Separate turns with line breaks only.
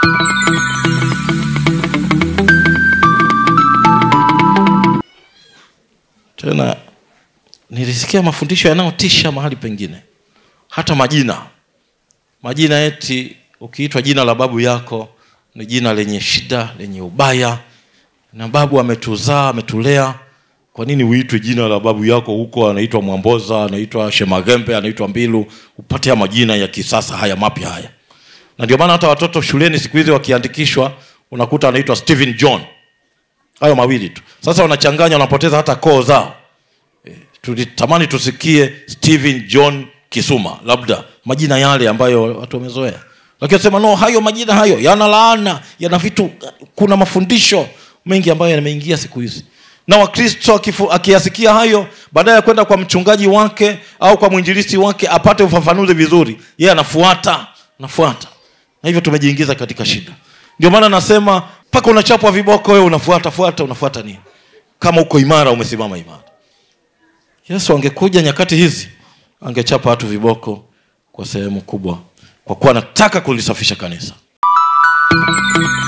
tena nilisikia mafundisho yanayotisha mahali pengine hata majina majina eti ukiitwa jina la babu yako ni jina lenye shida lenye ubaya na babu ametuzaa ametulea kwa nini uitwe jina la babu yako huko anaitwa mwamboza anaitwa shemagembe anaitwa mbilu upate ya majina ya kisasa haya mapya haya na ndio maana hata watoto shuleni siku hizi wakiandikishwa unakuta anaitwa stephen john hayo mawili tu sasa wanachanganya wanapoteza hata koo zao Eh, tulitamani tusikie stephen john kisuma labda majina yale ambayo watu wamezoea lakini sema no hayo majina hayo yana laana yana vitu kuna mafundisho mengi ambayo yameingia siku hizi na wakristo akifu- akiyasikia hayo baadaye ya kwenda kwa mchungaji wake au kwa mwinjilisti wake apate ufafanuzi vizuri yeye anafuata anafuata na hivyo tumejiingiza katika shida ndio maana nasema mpaka unachapwa viboko wewe unafuata fuata unafuata nini kama uko imara umesimama imara yesu angekuja nyakati hizi angechapa watu viboko kwa sehemu kubwa kwa kuwa anataka kulisafisha kanisa